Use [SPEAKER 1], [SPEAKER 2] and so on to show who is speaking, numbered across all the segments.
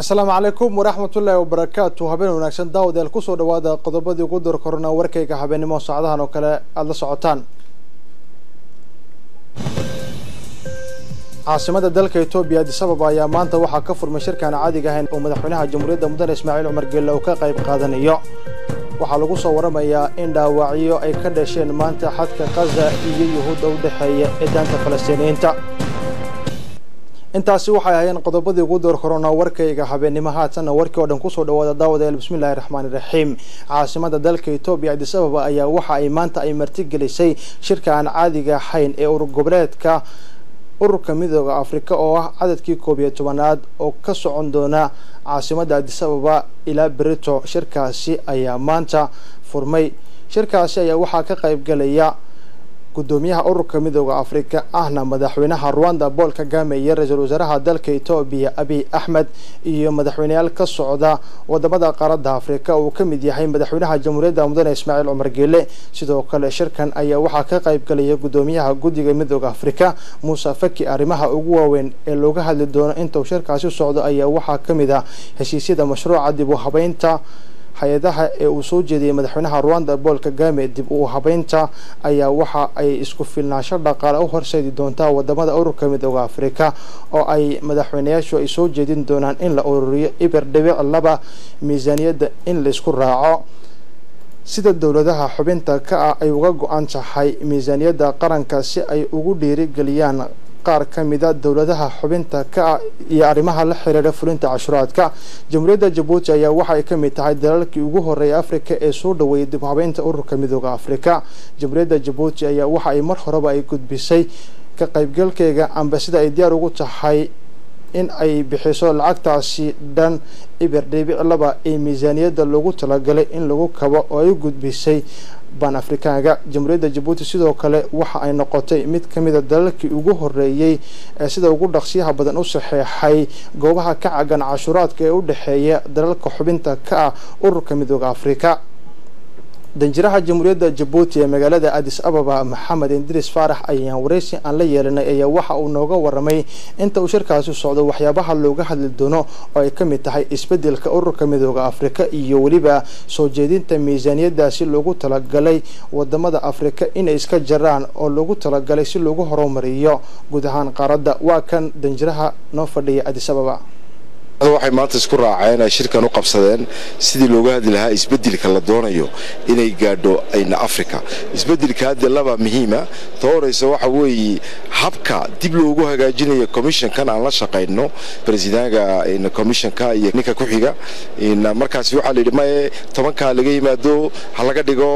[SPEAKER 1] asalaamu calaykum waraxmatullaahi wabarakaatu habeen wanaagsan daawadayaal kusoo dhawaada qodobadii ugu door korona warkayga habeennimo saacadahan oo kale aada la socotaan caasimada dalka etoobiya adis ababa ayaa maanta waxaa ka furmay shirkaan caadiga ahayn oo madaxweynaha jamhuuriyadda mudane ismaaciil cumar geelle uu ka qayb qaadanayo waxaa lagu soo waramayaa in dhaawacyo ay ka dhasheen maanta xadka kaza iyo yuhuudda u dhexeeya ee daanta falastiiniyiinta intaasi waxay ahaayeen qodobadii ugu door korona warkayga habeennimo haatanna warkii oo dhan kusoo dhawaada daawadayaal bismillahi raxmaani raxiim caasimada dalka etoobiya adis ababa ayaa waxa ay maanta ay martigelisay shirka aan caadiga ahayn ee urur goboleedka ururka midooda afrika oo ah cadadkii koob iyo tobanaad oo ka socon doona caasimada adis ababa ilaa berito shirkaasi ayaa maanta furmay shirkaasi ayaa waxaa ka qayb galaya gudoomiyaha ururka midooda afrika ahna madaxweynaha rwanda paul kagame iyo ra-iisul wasaaraha dalka etoobiya abiy axmed iyo madaxweyneyaal ka socda wadamada qaaradda afrika uu ka mid yahay madaxweynaha jamhuuriyadda mudane ismaaciil cumar geele sidoo kale shirkan ayaa waxaa ka qayb galaya gudoomiyaha guddiga midooda afrika muuse faki arrimaha ugu waaweyn ee looga hadli doono intuu shirkaasi socdo ayaa waxaa ka mid ah heshiisyada mashruuca dib u habeynta hay-adaha ee uu soo jeediyey madaxweynaha rwanda paul kagame dib u habeynta ayaa waxa ay isku filnaansho dhaqaale u horseedi doontaa wadamada ururka midooda afrika oo ay madaxweyneyaashu ay soo jeedin doonaan in la ururiyo iber dhibic laba miisaaniyadda in laisku raaco sida dowladaha xubinta ka ah ay uga go-an tahay miisaaniyadda qaranka si ay ugu dhiirigeliyaan qaar ka mida dowladaha xubinta ka ah iyo arrimaha la xiriira fulinta cashuraadka jamhuuriyadda jabuuti ayaa waxa ay ka mid tahay dalalkii ugu horreeyay afrika ee soo dhaweeyay dib habeynta ururka midooda afrika jamhuuriyadda jabuuti ayaa waxa ay mar horeba ay gudbisay ka qaybgalkeega amba sida ay diyaar ugu tahay in ay bixiso lacagtaasi dhan ibir dhibic laba ee miisaaniyadda loogu talagalay in lagu kabo oo ay u gudbisay ban afrikaanka jamhuuriyadda jabuuti sidoo kale waxa ay noqotay mid ka mida dalalkii ugu horeeyey ee sida ugu dhaqsiyaha badan u saxeexay goobaha ka cagan cashuuraadka ee u dhexeeya dalalka xubinta ka ah ururka midooda afrika danjiraha jamhuuriyadda jabuuti ee magaalada adis ababa maxamed indris faarax ayaan wareysi aan la yeelanay ayaa waxa uu nooga waramay inta uu shirkaasi socdo waxyaabaha looga hadli doono oo ay ka mid tahay isbedelka ururka midooda afrika iyo weliba soo jeedinta miisaaniyadaasi loogu talagalay wadamada afrika inay iska jaraan oo loogu talagalay si loogu horumariyo guud ahaan qaaradda waa kan danjiraha noo fadhiya adis ababa
[SPEAKER 2] waxay maanta isku raaceen ay shirkan u qabsadeen sidii looga hadli lahaa isbedelka la doonayo inay gaadho ayna africa isbedelka hadda laba muhiima ta horeysa waxa weeye habka dib loogu hagaajinayo commissionkan aan la shaqayno bresidaanka commissionka iyo ninka ku xiga markaas waxaa la yidhi maye tobankaa laga yimaado ha laga dhigo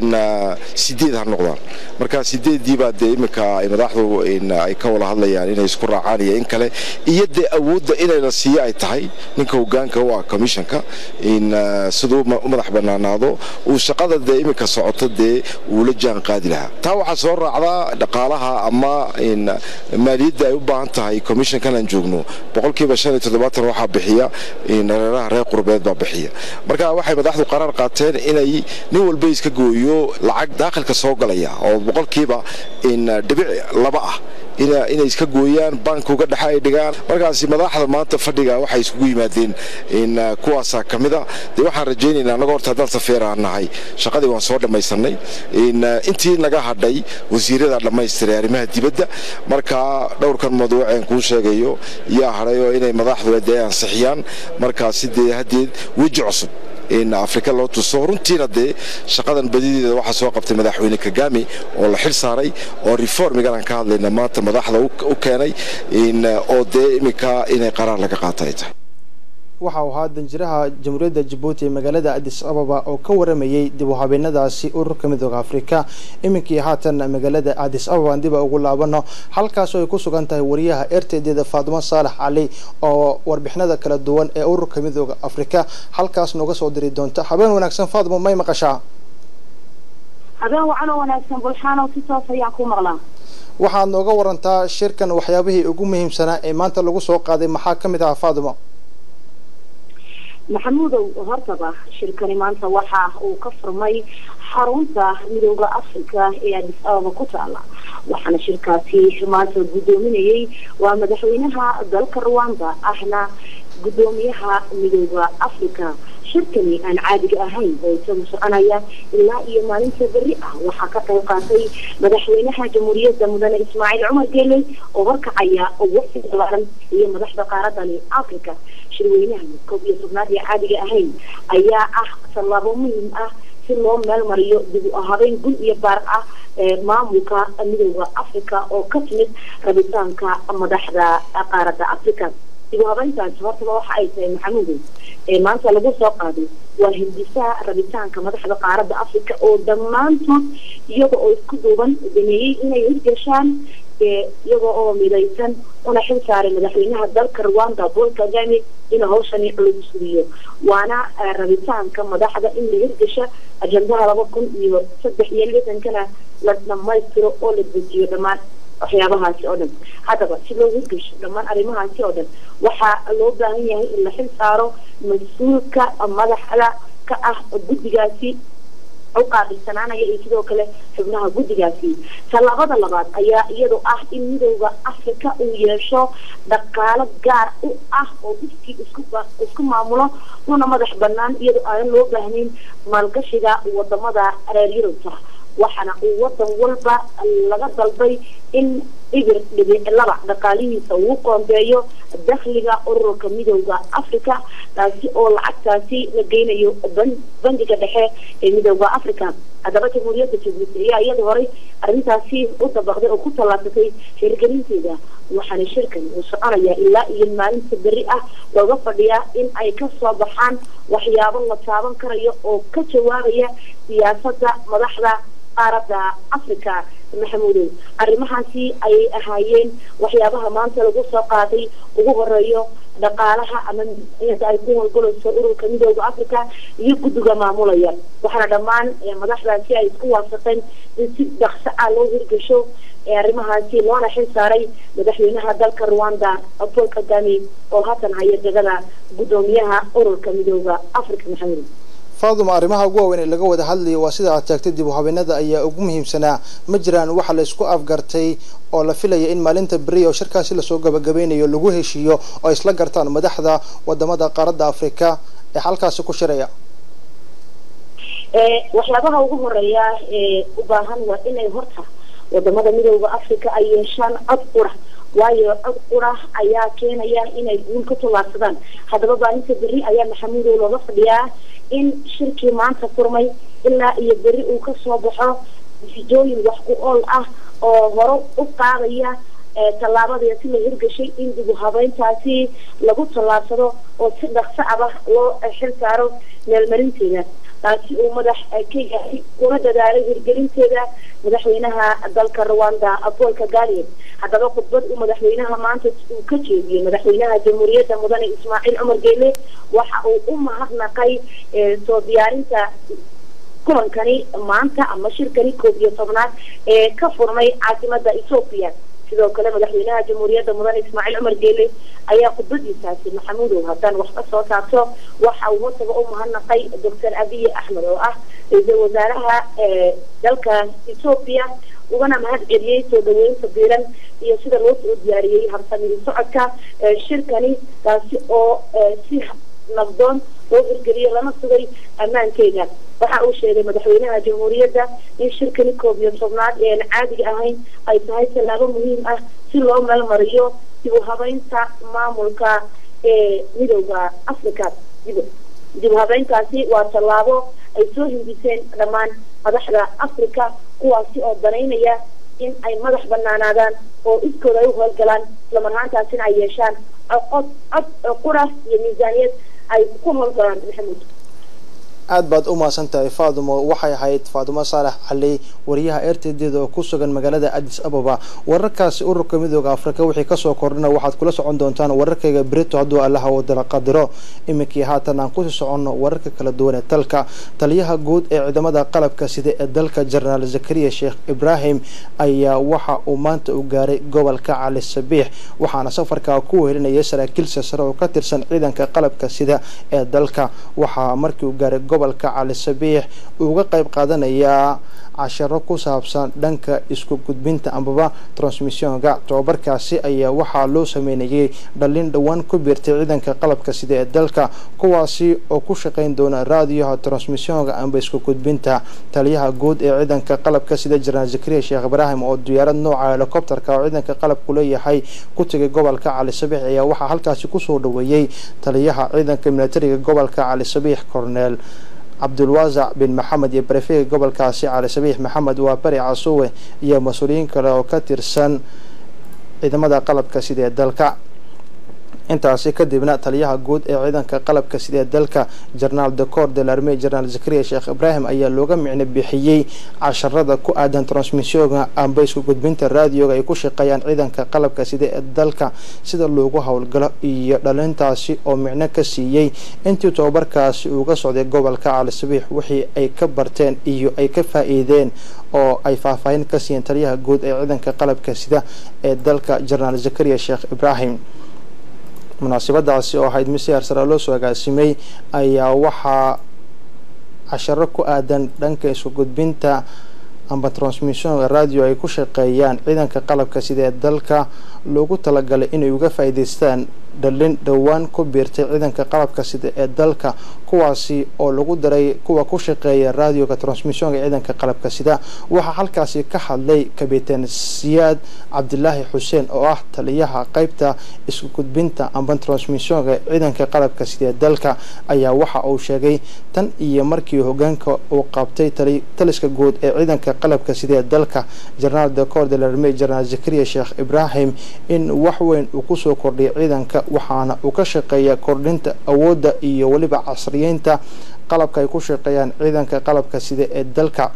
[SPEAKER 2] sideed ha noqdaan markaa sideeddii baa dee iminka madaxdu ay ka wada hadlayaan inay isku raacaan iyo in kale iyo dee awoodda inay la siiyo ay tahay ninka hogaanka u ah commissionka siduu u madax banaanaado uu shaqada dee iminka socoto dee uu la jaan qaadi lahaa taa waxaa soo raacdaa dhaqaalaha ama maaliyadda ay u baahan tahay commissionkan aan joogno boqolkiiba shan iyo toddobaatan waxaa bixiya reeraha reer qurbeed baa bixiya marka waxay madaxdu qaraar qaateen inay nin walba iska gooyo lacag daakilka soo galaya oo boqolkiiba dhibic laba ah inay iska gooyaan bankuga dhexe ay dhigaan markaasi madaxda maanta fadhiga waxay iskugu yimaadeen kuwaasaa ka mida dee waxaan rajaynaynaa annaga horta haddaan safeeraan nahay shaqadii waan soo dhammaysanay intii naga hadhay wasiirada dhammaystiray arrimaha dibadda marka dhowrkan mawduuceen kuu sheegayo yaa hadhay oo inay madaxdu dee ansixiyaan markaasi dee haddeed weji cusub afrika loo tuso runtiina dee shaqadan badideeda waxaa soo qabtay madaxweyne kagame oo la xil saaray oo reformigan aan ka hadlayna maanta madaxda u keenay oo dee iminka inay qaraar laga qaata ay tahay
[SPEAKER 1] waxa uu ahaa danjiraha jamhuuriyadda jabuuti ee magaalada adis ababa oo ka waramayey dib u habeenadaasi ururka midooda afrika iminkii haatan magaalada adis ababa diba ugu laabano halkaasoo ay ku sugan tahay wariyaha erteydeeda faadimo saalax cali oo warbixinada kala duwan ee ururka midooda afrika halkaas nooga soo diri doonta habeen wanaagsan faadimo may maqashaa
[SPEAKER 3] habeen wacanoo wanaagsan bulxaanow si toos ayaan ku maqlaa
[SPEAKER 1] waxaad nooga warantaa shirkan waxyaabihii ugu muhiimsanaa ee maanta lagu soo qaaday maxaa ka mid ahaa faadimo
[SPEAKER 3] maxamuudow hortaba shirkani maanta waxa uu ka furmay xarunta midooda africa ee adis ababa ku taala waxaana shirkaasi maanta guddoominayay waa madaxweynaha dalka rwanda ahna guddoomiyaha midooda africa shirkani aan caadiga ahayn oo isagu soconaya ilaa iyo maalinta berri ah waxaa ka qayb qaatay madaxweynaha jamhuuriyadda mudane ismaaciil cumar geeley oo horkacaya waqti balaaran iyo madaxda qaaradani africa shirweynaha koob iyo tobnaad ee caadiga ahayn ayaa ah tallaabo muhiim ah si loo meel mariyo dib u habeyn gul iyo baar ah maamulka midooda africa oo ka timid rabitaanka madaxda qaaradda africa dib u habeyntaasi hortaba waxa ay tahay maxamuudow ee maanta lagu soo qaaday waa hindisaha rabitaanka madaxda qaaradda africa oo dhammaantood iyaga oo isku duuban dameeyey inay hirgashaan iyaga oo midaysan una xil saaray madaxweynaha dalka rwanda paul kagame inuu hawshani culus sugiyo waana rabitaanka madaxda in la hirgasha ajendaha laba kun iyo saddex iyo lixdankana la dhamaystiro oo la dejiyo dhammaan waxyaabahaasi oo dhan haddaba si loo hirgasho dhammaan arrimahaasi oo dhan waxaa loo baahan yahay in la xil saaro mas-uulka madaxda ka ah guddigaasi u qaabilsanaanaya iyo sidoo kale xubnaha guddigaasi tallaabada labaad ayaa iyadoo ah in midooda africa uu yeesho dhaqaalo gaar u ah oo iskii isku isku maamulo una madax banaan iyadoo aanan loo baahnayn maalgashiga wadamada reer yurubta waxaana uu wadan walba laga dalbay in ibir dhibic laba dhaqaalihiisa uu qoondeeyo dakhliga ururka midooda africa taasi oo lacagtaasi la geynayo bangiga dhexe ee midooda africa haddaba jamhuuriyadda jabuuti ayaa iyada horay arrintaasi u dabaqday oo ku tallaabsatay hirgelinteeda waxaana shirkan uu soconaya ilaa iyo maalinta berri ah looga fadhiyaa in ay ka soo baxaan waxyaabo la taaban karayo oo ka jawaabaya siyaasadda madaxda qaaradda africa maxamuudow arrimahaasi ayay ahaayeen waxyaabaha maanta lagu soo qaaday ugu horeeyo dhaqaalaha ama miisaaniyada ay ku howlgalayso ururka midooda africa iyo guddiga maamulaya waxaana dhammaan madaxdaasi ay isku waafaqeen in si dhaqso ah loo hirgasho arrimahaasi loona xil saaray madaxweynaha dalka rwanda paul kagame oo haatan haya degada guddoomiyaha ururka midooda africa maxamuud
[SPEAKER 1] faaduma arrimaha ugu waaweyn ee laga wada hadlayo waa sida aad taagtay dib u habeenada ayaa ugu muhiimsanaa ma jiraan waxa la isku afgartay oo la filaya in maalinta beriya oo shirkaasi lasoo gabagabeynayo lagu heshiiyo oo isla gartaan madaxda wadamada qaaradda africa ee halkaasi ku shiraya
[SPEAKER 3] waxyaabaha ugu horeeya ee u baahan waa inay horta wadamada midooda africa ay yeeshaan cod qura waayo cod qura ayaa keenaya inay guul ka tallaabsadaan haddaba maalinta berri ayaa maxamuudow looga fadhiyaa in shirkii maanta furmay ilaa iyo berri uu kasoo baxo natiijooyin wax ku ool ah oo hore u qaadaya tallaabadee si la hirgashay in dib u habeyntaasi lagu tallaabsado oo si dhaqso aba loo xil saaro meelmarinteeda taasi uu madax ka yahay kuna dadaalay hirgelinteeda madaxweynaha dalka rwanda paul kagame haddaba khudbad uu madaxweynaha maanta uu ka jeediyey madaxweynaha jamhuuriyadda mudane ismaaciil cumar geele waxa uu u mahadnaqay soo diyaarinta kulankani maanta ama shirkani koob iyo tobnaad ee ka furmay caasimada ethoopia sidoo kale madaxweynaha jamhuuriyadda mudane ismaaciil cumar geele ayaa khudbadiisaasi maxamuudow haddaan wax ka soo taabto waxa uu hortaga u mahadnaqay doctor abiy axmed oo ah ra-iisul wasaaraha dalka ethoopia ugana mahad celiyey soo dhaweynta biiran iyo sida loo soo diyaariyey habsamidi socodka shirkani taasi oo si nabdoon loo hirgeliyey lana sugay ammaankeeda waxa uu sheegay madaxweynaha jamhuuriyadda in shirkani koob iyo tobnaad ee aan caadiga ahayn ay tahay tallaabo muhiim ah si loo meelmariyo dib u habeynta maamulka ee midooda africa dib dib u habeyntaasi waa tallaabo ay soo hindiseen dhammaan madaxda africa kuwaasi oo danaynaya in ay madax banaanaadaan oo iskooda ay u howlgalaan islamarhaantaasina ay yeeshaan cod cod qura iyo miisaaniyad ay ku howlgalaan maxamuud
[SPEAKER 1] aad baad u mahadsan tahay faadumo waxay ahayd faadumo saalax cali wariyaha ertaydeeda oo ku sugan magaalada adis ababa wararkaasi ururka midooda afrika wixii kasoo kordhina waxaad kula socon doontaan wararkayga berito hadduu allaha wadala qadiro iminkii haatan aan kusii soconno wararka kala duwan ee dalka taliyaha guud ee ciidamada qalabka sida ee dalka jenaraal zakariya sheekh ibraahim ayaa waxa uu maanta u gaaray gobolka cali sabiix waxaana safarkaa ku wehelinayay saraakiil sasare oo ka tirsan ciidanka qalabka sida ee dalka waxaa markii uu gaaray gobolka cali sabiix uga qayb qaadanayaa casharo ku saabsan dhanka isku gudbinta ambaba transmissionka tobabarkaasi ayaa waxaa loo sameynayay dhalin dhowaan ku biirtay ciidanka qalabka sida ee dalka kuwaasi oo ku shaqeyn doona raadiyaha transmissionka amba isku gudbinta taliyaha guud ee ciidanka qalabka sida jenaraal zakariya sheekh ibraahim oo diyaarad nooca helicopterka oo ciidanka qalabku leeyahay ku tegay gobolka cali sabiix ayaa waxaa halkaasi kusoo dhaweeyey taliyaha ciidanka militariga gobolka cali sabiix corneel cabdulwaasac bin maxamed iyo barefega gobolkaasi cali sabiix maxamed waa bari casuwe iyo mas-uuliyiin kale oo ka tirsan ciidamada qalabka sida ee dalka intaasi kadibna taliyaha guud ee ciidanka qalabka sida ee dalka jenaraal decor de larme jenaraal zakariya sheekh ibraahim ayaa looga micno bixiyey casharada ku aadan transmissionka amba isku gudbinta raadioga ay ku shaqeeyaan ciidanka qalabka sida ee dalka sida loogu howlgalo iyo dhalintaasi oo micno ka siiyey intii tobabarkaasi uga socday gobolka cali sabiix wixii ay ka barteen iyo ay ka faa-iideen oo ay faahfaahin ka siiyeen taliyaha guud ee ciidanka qalabka sida ee dalka jenaraal zakariya sheekh ibraahim munaasabadaasi oo ahayd mid si harsara loo soo agaasimay ayaa waxaa casharo ku aadan dhanka isku gudbinta amba transmissionka radio ay ku shaqeeyaan ciidanka qalabka sida ee dalka loogu talagalay inay uga faa'iidaystaan dhalin dhowaan ku biirtay ciidanka qalabka sida ee dalka kuwaasi oo lagu daray kuwa ku shaqeeya radioga transmissionka ciidanka qalabka sida waxaa halkaasi ka hadlay kabitaan siyaad cabdilaahi xuseen oo ah taliyaha qeybta isku gudbinta amba transmissionka ciidanka qalabka sida ee dalka ayaa waxa uu sheegay tan iyo markii hogaanka uu qabtay taliska guud ee ciidanka qalabka sida ee dalka jenaraal decor de larme jenaraal zakariya sheekh ibraahim in wax weyn uu kusoo kordhiyay ciidanka waxaana uu ka shaqeeya kordhinta awoodda iyo weliba casriyeynta qalabka ay ku shaqeeyaan ciidanka qalabka sida ee dalka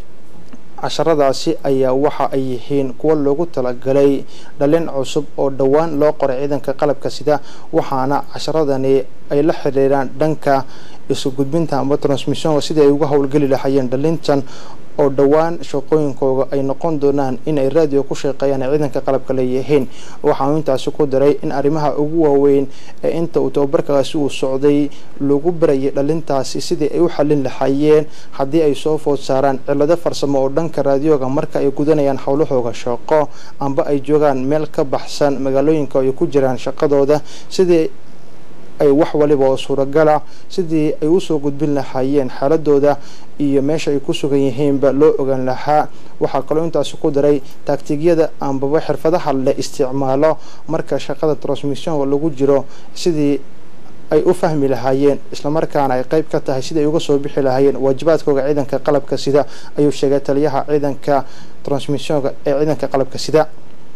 [SPEAKER 1] casharadaasi ayaa waxa ay yihiin kuwo loogu talagalay dhalin cusub oo dhowaan loo qoray ciidanka qalabka sida waxaana casharadani ay la xiriiraan dhanka isu gudbinta amba transmissionka sidii ay uga howlgeli lahaayeen dhalintan oo dhowaan shaqooyinkooda ay noqon doonaan inay raadiyo ku shaqeeyaan ay ciidanka qalabka leeyihiin waxaanu intaasi ku daray in arrimaha ugu waaweyn ee inta uu tababarkaasi uu socday lagu barayay dhalintaasi sidii ay u xallin lahaayeen haddii ay soo food saaraan cillado farsamo oo dhanka raadiyoga marka ay gudanayaan howlahooga shaqo amba ay joogaan meel ka baxsan magaalooyinka ay ku jiraan shaqadooda sidii ay wax waliba oo suuragala sidii ay usoo gudbin lahaayeen xaaladooda iyo meesha ay ku sugan yihiinba loo ogaan lahaa waxaa kaloo intaasi ku daray taagtigyada ambaba xirfadaha la isticmaalo marka shaqada transmissionka lagu jiro sidii ay u fahmi lahaayeen islamarkaana ay qeyb ka tahay sidii ay uga soo bixi lahaayeen waajibaadkooga ciidanka qalabka sida ayuu sheegay taliyaha ciidanka transmissionka ee ciidanka qalabka sida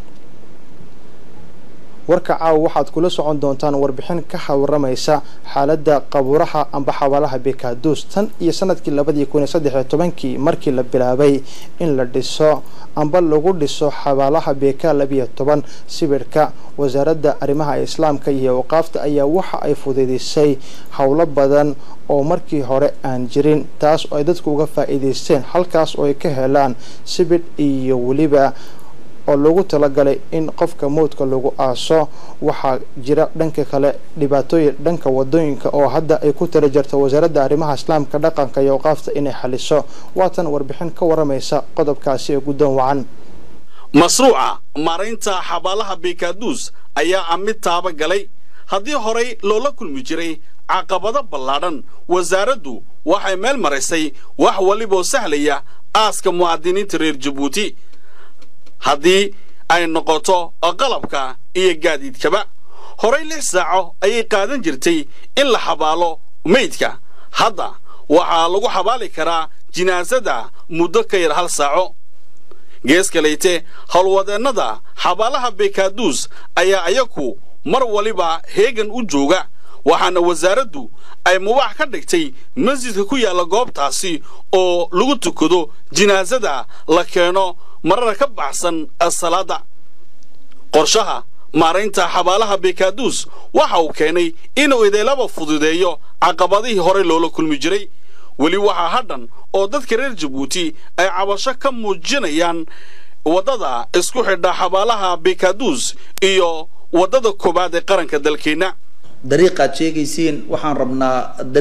[SPEAKER 1] warka caawa waxaad kula socon doontaan warbixin ka hawaramaysa xaaladda qabuuraha amba xabaalaha bekaduus tan iyo sanadkii labadii kun iyo saddex iyo tobankii markii la bilaabay in la dhiso amba lagu dhiso xabaalaha beka labiyo toban sibirhka wasaaradda arrimaha islaamka iyo awqaafta ayaa waxa ay fududeysay howlo badan oo markii hore aan jirin taas oo ay dadku uga faa'iidaysteen halkaas oo ay ka helaan sibidh iyo weliba oo loogu talagalay in qofka mowdka lagu aaso waxaa jira dhanka kale dhibaatooyin dhanka wadooyinka oo hadda ay ku tala jirto wasaaradda arrimaha islaamka dhaqanka iyo awqaafta inay xaliso waatan warbixin ka waramaysa qodobkaasi ee guddoon wacan
[SPEAKER 4] mashruuca maaraynta xabaalaha bekaduus ayaa ah mid taaba galay haddii horay loola kulmi jiray caqabado ballaadhan wasaaraddu waxay meel maraysay wax waliboo sahlaya aaska mu'aadiniinta reer jabuuti haddii ay noqoto qalabka iyo gaadiidkaba horay lix saaco ayay qaadan jirtay in la xabaalo meydka hadda waxaa lagu xabaali karaa jinaasada muddo ka yar hal saaco gees kalayte howlwadeennada xabaalaha bekaduus ayaa ayaku mar waliba heegan u jooga waxaana wasaaraddu ay mubaax ka dhigtay masjidka ku yaalla goobtaasi oo lagu tukado jinaasada la keeno marar ka baxsan salaada qorshaha maaraynta xabaalaha bekaduus waxa uu keenay inuu ideelaba fududeeyo caqabadihii horey loola kulmi jiray weli waxaa hadhan oo dadka reer jabuuti ay cabasho ka muujinayaan waddada isku xidha xabaalaha bekaduus iyo waddada koowaad ee qaranka dalkeenna
[SPEAKER 5] dariiqaad sheegaysiin waxaan rabnaa dariiq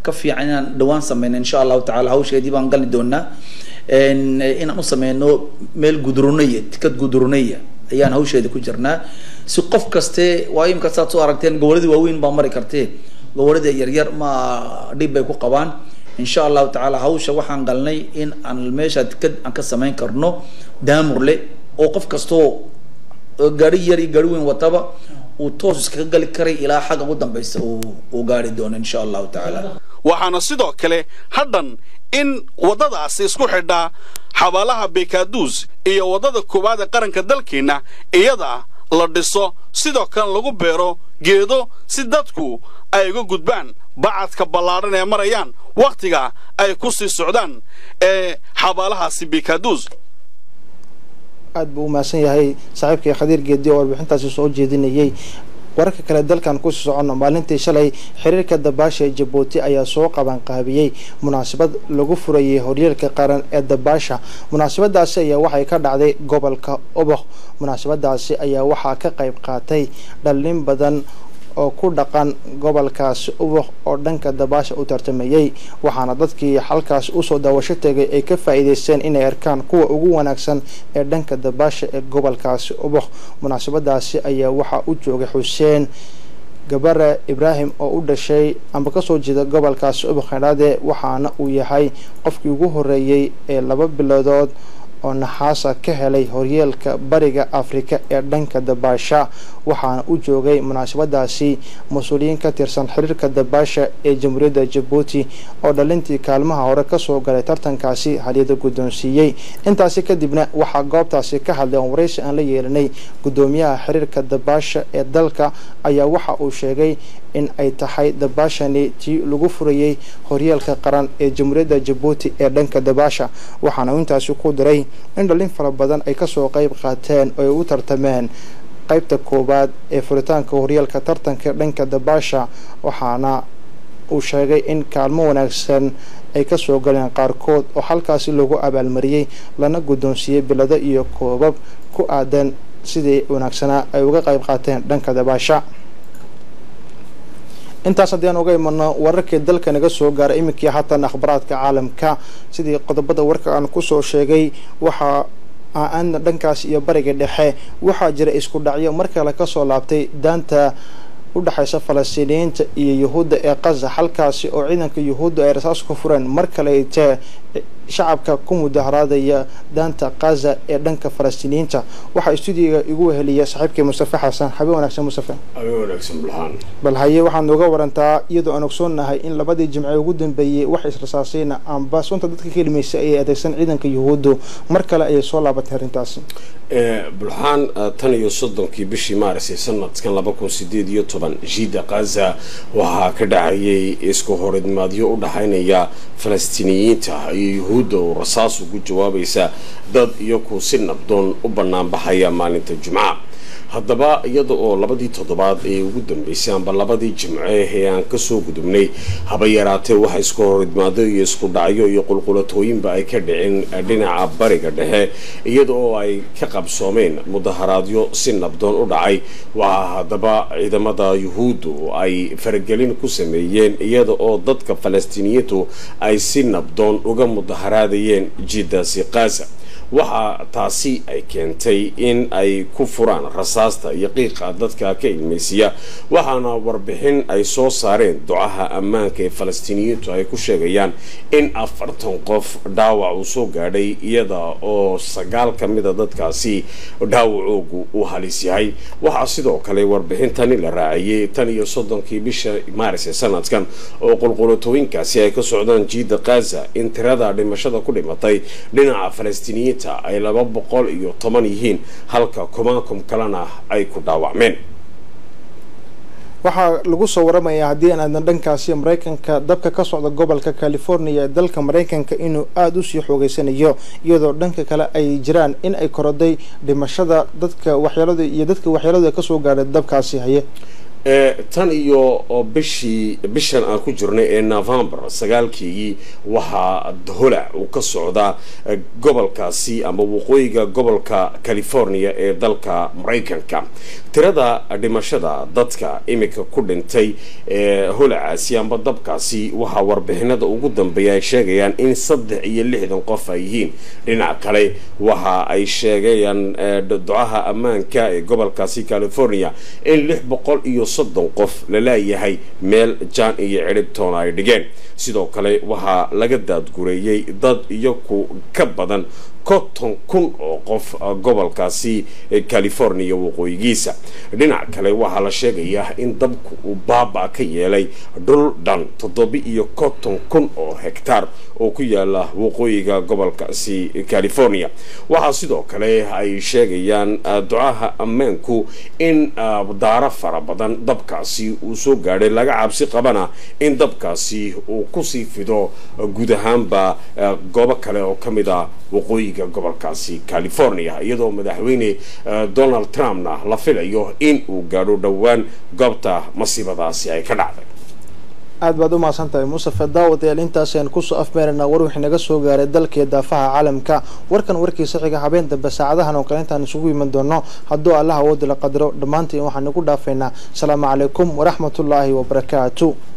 [SPEAKER 5] ka fiican inaan dhawaan sameyno insha allahu tacala hawsheedii baan gali doonaa inaan u sameyno meel gudrunaya tikad gudrunaya ayaan hawsheeda ku jirnaa si qof kaste waa imika saad soo aragteen goboladii waaweyn baa mari kartee gobolada yaryar ma dhib bay ku qabaan insha allahu tacaala hawsha waxaan galnay in aan meesha tikad aan ka sameyn karno daamurle oo qof kastoo gaari yar iyo gaari weyn wataba uu toos iskaga gali karay ilaa xagga ugu dambeysa uu gaari doono insha allahu tacaala
[SPEAKER 4] waxaana sidoo kale hadhan in waddadaasi isku xidhaa xabaalaha bekaduus iyo waddada koowaad ee qaranka dalkeenna iyada la dhiso sidoo kale lagu beero geedo si dadku ay uga gudbaan bacadka ballaadhan ee marayaan wakhtiga ay ku sii socdaan ee xabaalahaasi bekaduus
[SPEAKER 1] aad buu u mahadsan yahay saaxiibkii khadiir geedi oo warbixintaasi soo jeedinayay wararka kale dalkan kusii soconno maalintii shalay xiriirka dabaasha ee jabuuti ayaa soo qabanqaabiyey munaasabad lagu furayay horyeelka qaran ee dabaasha munaasabadaasi ayaa waxay ka dhacday gobolka oboq munaasabadaasi ayaa waxaa ka qayb qaatay dhallin badan oo ku dhaqan gobolkaasi ubuq oo dhanka dabaasha u tartamayey waxaana dadkii halkaas usoo daawasho tegay ay ka faa'iideysteen inay arkaan kuwa ugu wanaagsan ee dhanka dabaasha ee gobolkaasi ubuq munaasabadaasi ayaa waxaa u joogay xuseen gabare ibraahim oo u dhashay amba kasoo jeeda gobolkaasi ubuq xidhaade waxaana uu yahay qofkii ugu horeeyey ee laba biloodood oo naxaasa ka helay horyeelka bariga afrika ee dhanka dabaasha waxaana u joogay munaasabadaasi mas-uuliyiin ka tirsan xiriirka dabaasha ee jamhuuriyadda jabuuti oo dhalintii kaalmaha hore kasoo galay tartankaasi halyada guddoonsiiyey intaasi kadibna waxaa goobtaasi ka hadlay oon waraysi aan la yeelanay guddoomiyaha xiriirka dabaasha ee dalka ayaa waxa uu sheegay in ay tahay dabaashani tii lagu furayey horyeelka qaran ee jamhuuriyadda jabuuti ee dhanka dabaasha waxaana intaasi ku diray in dhalin fara badan ay kasoo qeyb qaateen oo ay u tartameen qaybta koowaad ee furitaanka horyeelka tartanka dhanka dabaasha waxaana uu sheegay in kaalmo wanaagsan ay kasoo galeen qaarkood oo halkaasi lagu abaalmariyey lana guddoonsiiyey bilado iyo koobab ku aadan sidii wanaagsanaa ay uga qayb qaateen dhanka dabaasha intaas haddii aan uga imano wararkii dalka naga soo gaaray iminkii haatan akhbaraadka caalamka sidii qodobada warka aan kusoo sheegay waxaa aan dhankaas iyo bariga dhexe waxaa jira isku dhacyo mar kale kasoo laabtay daanta u dhexaysa falastiiniyiinta iyo yuhuudda ee qaza halkaasi oo ciidanka yuhuudda ay rasaas ku fureen mar kale tee shacabka ku mudaharaadaya daanta qaza ee dhanka falastiiniyiinta waxaa stuudiga igu weheliya saaxiibkii mustafe xasan xabeen wanaagsan mustafe
[SPEAKER 6] habeen wanaagsan bulxaan
[SPEAKER 1] bal haye waxaad nooga warantaa iyadoo aan ogsoonnahay in labadii jimce ugu dambeeyey wax israsaasayna amba sunta dadka ka helimaysa ayay adeegsan ciidanka yuhuuddu mar kale ayay soo laabatay arrintaasi
[SPEAKER 6] bulxaan tan iyo soddonkii bishii maaris ee sanadkan laba kun sideed iyo toban jiida kaza waxaa ka dhacayay isku horidmaadyo u dhaxaynaya falastiiniyiinta iyo yuhuudda oo rasaas ugu jawaabaysa dad iyaku si nabdoon u banaanbaxaya maalinta jumca haddaba iyada oo labadii toddobaad ee ugu dambeysay amba labadii jimce ee aan kasoo gudubnay haba yaraatee waxa isku horidmaado iyo isku dhacyo iyo qulqulatooyinba ay ka dhicin dhinaca bariga dhexe iyada oo ay ka qabsoomeen mudaharaadyo si nabdoon u dhacay waxaa haddaba ciidamada yuhuuddu ay faragelin ku sameeyeen iyada oo dadka falastiiniyiintu ay si nabdoon uga mudaharaadayeen jidaasi kaza waxaa taasi ay keentay in ay ku furaan rasaasta iyo qiiqa dadka ka ilmaysiya waxaana warbixin ay soo saareen ducaha ammaanka ee falastiiniyiintu ay ku sheegayaan in afartan qof dhaawac uu soo gaadhay iyada oo sagaal ka mida dadkaasi dhaawacoogu uu halis yahay waxaa sidoo kale warbixintani la raaciyey tan iyo soddonkii bisha maaris ee sanadkan oo qulqulatooyinkaasi ay ka socdaan jiida kaza in tirada dhimashada ku dhimatay dhinaca falastiiniyiinta ay laba boqol iyo toban yihiin halka kumaankum kalena ay ku dhaawacmeen
[SPEAKER 1] waxaa lagu soo waramayaa haddii aan aadan dhankaasi maraykanka dabka ka socda gobolka california ee dalka maraykanka inuu aada usii xoogeysanayo iyadoo dhanka kale ay jiraan in ay koroday dhimashada dadka waxyeelada iyo dadka waxyeeladu kasoo gaadhay dabkaasi haye
[SPEAKER 6] tan iyo bishii bishan aan ku jirnay ee november sagaalkeygii waxaa holac uu ka socdaa gobolkaasi ama waqooyiga gobolka california ee dalka maraykanka tirada dhimashada dadka imika ku dhintay ee holacaasi amba dabkaasi waxaa warbixinada ugu dambeeya ay sheegayaan in saddex iyo lixdan qof ay yihiin dhinac kale waxa ay sheegayaan ducaha ammaanka ee gobolkaasi california in lix boqol iyo soddon qof la leeyahay meel jaan iyo cidhibtoona ay dhigeen sidoo kale waxaa laga daadgureeyey dad iyaku ka badan konton kun oo qof gobolkaasi california waqooyigiisa dhinac kale waxaa la sheegayaa in dabku uu baaba ka yeelay dhul dhan toddoba iyo konton kun oo hektaar oo ku yaala waqooyiga gobolkaasi california waxaa sidoo kale ay sheegayaan ducaha ammaanku in daaro fara badan dabkaasi uu soo gaadhay laga cabsi qabana in dabkaasi uu kusii fido guud ahaanba goobo kale oo ka mid a waqooyiga gobolkaasi california iyadoo madaxweyne donald trumpna la filayo in uu gaadho dhowaan goobta masiibadaasi ay ka dhacday
[SPEAKER 1] aad baad u mahadsan tahay mustafe daawadayaal intaasayaan kusoo afmeeraynaa war wixii naga soo gaaray dalkii daafaha caalamka warkan warkiisa xiga habeen dambe saacadahan oo kale intaan isugu iman doono hadduu allah awoodi la qadaro dhammaantiin waxaan nagu dhaafaynaa asalaamu calaykum waraxmatullaahi wabarakaatu